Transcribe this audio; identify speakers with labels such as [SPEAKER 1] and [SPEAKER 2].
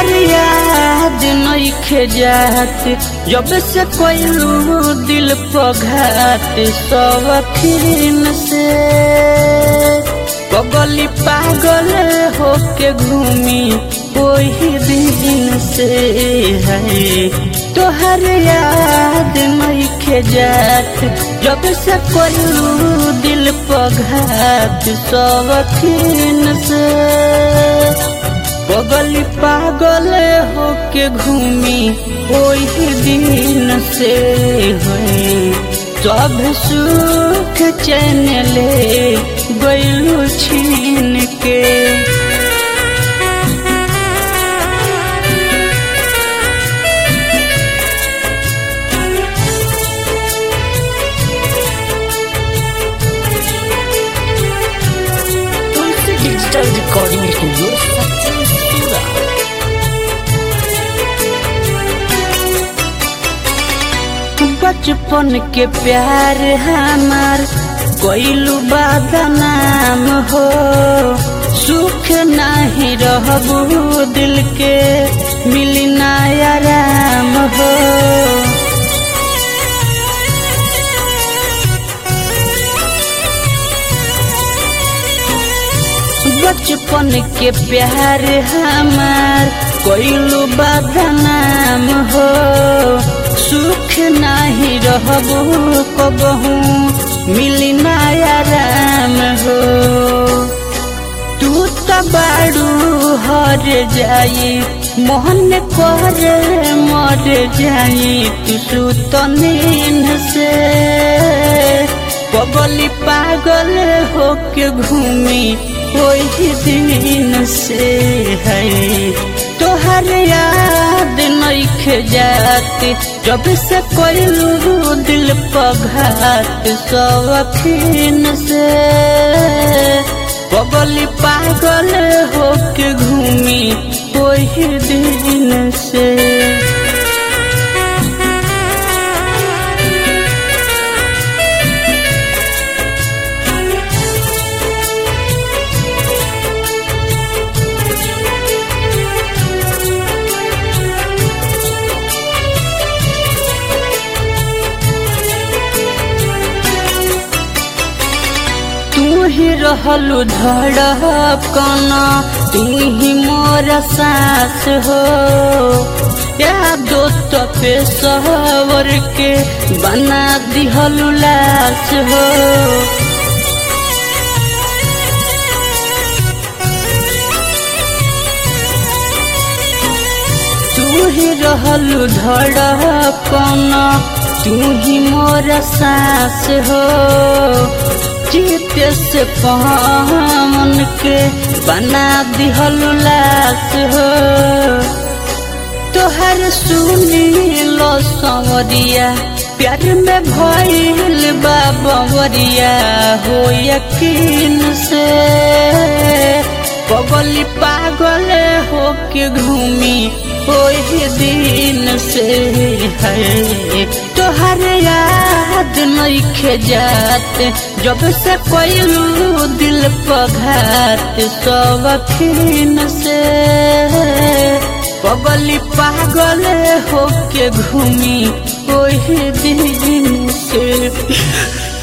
[SPEAKER 1] तोहर याद नइखे जात जब से कोइलू दिल पघात सवखीन से पगली पागल होके घूमी वही दिन से है तोहर याद नइखे जात जब से कोइलू दिल पघात सवखीन से पगली पागल होके घूमी वही दिन से है सब सुख चैन ले गैलू छीन के
[SPEAKER 2] Tulsi digital recording studio Sachin सूरा
[SPEAKER 1] बचपन के प्यार हमार कोइलू बदनाम हो सुख नहीं रहबू दिल के मिली ना आराम हो बचपन के प्यार हमार कोइलू बदनाम हो सुख नहीं रहबू कबहू मिली ना आराम हो तू तो बाड़ू हर जाई मोहन कर मर जाई तू सुत नींद से पगली पागल होके घूमी वही दिन से है तोहर याद नइखे जात जब से कोइलू दिल पघात सवखीन से पगली पागल होके घूमी वही दिन से तू ही रहलू धड़कन तू ही मोर सास हो या दोस्त पे सहवर के बना दिहलू लाश हो तू ही रहलू धड़कन तू ही मोर सास हो जीत से पवन के बना दिहलू लाश हो तोहर सुनी लो संवरिया प्यार में भइल बा बवरिया हो यकीन से पगली पागल होके घूमी ओही दिन से है तोहर याद नइखे जात जब से कोइलू दिल पघात सवखीन से पगली पागल होके घूमी ओही दिन से